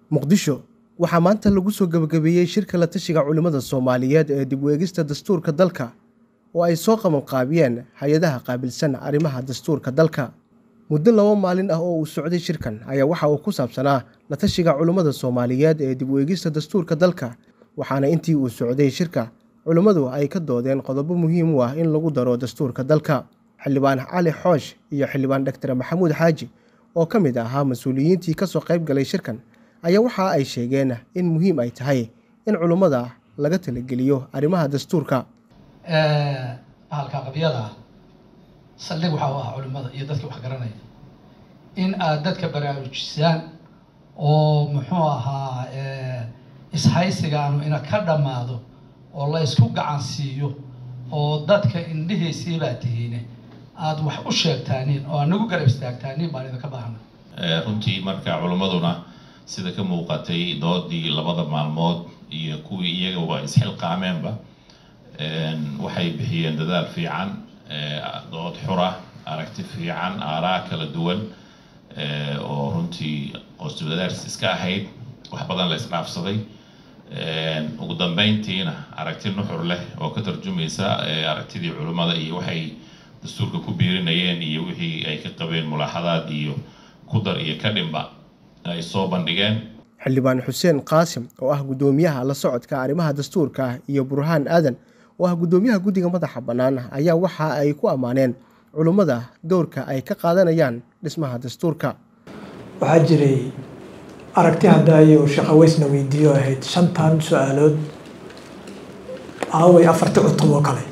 muqdisho waxaa maanta lagu soo gebagabeeyey shirka la tashiga culimmada soomaaliyeed ee dib u eegista dastuurka dalka oo ay soo qabanqaabiyeen hay-adaha qaabilsan arrimaha dastuurka dalka muddo laba maalin ah oo uu socday shirkan ayaa waxa uu ku saabsanaa la tashiga culimmada soomaaliyeed ee dib u eegista dastuurka dalka waxaana intii uu socday shirka culimmadu ay ka doodeen qodobo muhiim u ah in lagu daro dastuurka dalka xildhibaan cali xoosh iyo xildhibaan dhaktar maxamuud xaaji oo ka mid ahaa mas-uuliyiintii kasoo qayb galay shirkan ayaa waxa ay sheegeen in muhiim ay tahay in culummada laga talageliyo arrimaha dastuurka bahalka qabyada ah saldhig waxaa u ah culimmada iyo dadkii wax garanaya in aad dadka baraarujisaan oo muxuu ahaa ishaysigaanu ina ka dhammaado oo la ysku gacan siiyo oo dadka indhihiisii baa tihiine aada wax u sheegtaaniin oo anagu garab istaagtaaniin baan idinka baahna runtii marka culimmaduna sida ka muuqatay doodii labada maalmood iyo kuwii iyagaba isxilqaameenba waxay bixiyeen dadaal fiican dood xura aragti fiican aaraa kala duwan oo runtii qoosdadaars iska ahayd wax badan la isdhaafsaday ugu dambeyntiina aragti nuxur leh oo ka tarjumaysa aragtidii culimmada iyo waxay dastuurka ku biirinayeen iyo wixii ay ka qabeen mulaaxadaad iyo kudar iyo ka dhimba ay soo bandhigeen xildhibaan xuseen qaasim oo ah guddoomiyaha la socodka arrimaha dastuurka iyo burhaan aadan oo ah guddoomiyaha guddiga madaxa bannaan ayaa waxa ay ku ammaaneen culummada dowrka ay ka qaadanayaan dhismaha dastuurka waxaa jiray aragti haddaayo shaqaweysna weydiiyo ahayd shantan su-aalood aaway afarti cutub oo kale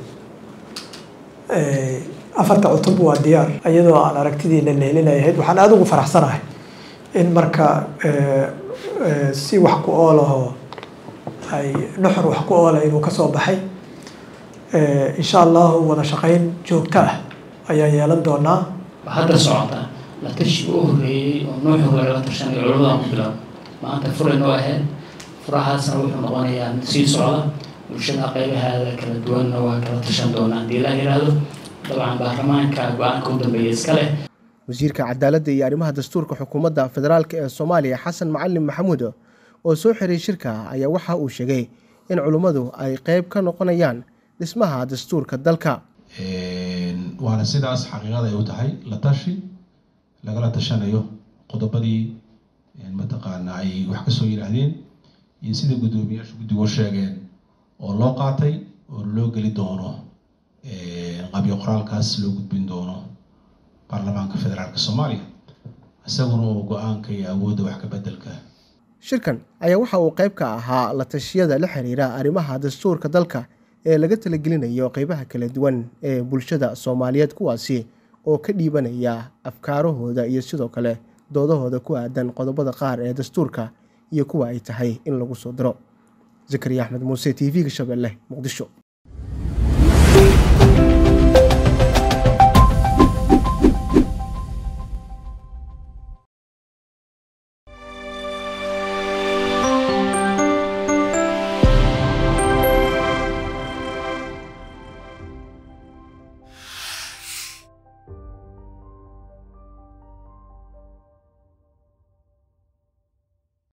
afarta cutub waa diyaar iyadoo aan aragtidiina leelinay ahayd waxaan aada ugu faraxsanahay in marka si wax ku oolaho ay nuxur wax ku oola inuu kasoo baxay insha allahu wada shaqeyn joogto ah ayaa yeelan doonaa hadda socota la tashi u horeeyey oo nuuxi hore la tashanay culamada ku bilaab maanta furay noo ahayd furahaasna wuxuu noqonayaa mid sii socda bulshada qaybahaada kala duwanna waa kala tashan doonaa haddii la yiraahdo dabcan baarlamaanka go-aanka u dambeeya iska leh wasiirka cadaaladda iyo arrimaha dastuurka xukuumadda federaalk ee soomaaliya xasan macalin maxamuud oo soo xiray shirka ayaa waxa uu sheegay in culummadu ay qeyb ka noqonayaan dhismaha dastuurka dalka waana sidaas xaqiiqada ay u tahay la tashi lagala tashanayo qodobadii mataqaana ay wax kasoo yidhaahdeen iyo sida guddoomiyaasha guddigu sheegeen oo loo qaatay oo loo geli doono qabyo qoraalkaas loo gudbin doono baarlamaanka federaalk soomaaliya isaguna oo go-aanka iyo awoodda wax ka bedelka shirkan ayaa waxa uu qayb ka ahaa la tashiyada la xiriira arrimaha dastuurka dalka ee laga talagelinayo qeybaha kala duwan ee bulshada soomaaliyeed kuwaasi oo ka dhiibanaya afkaarahooda iyo sidoo kale doodahooda ku aadan qodobada qaar ee dastuurka iyo kuwa ay tahay in lagu soo diro zakariya axmed muuse t v-ga shabeelle muqdisho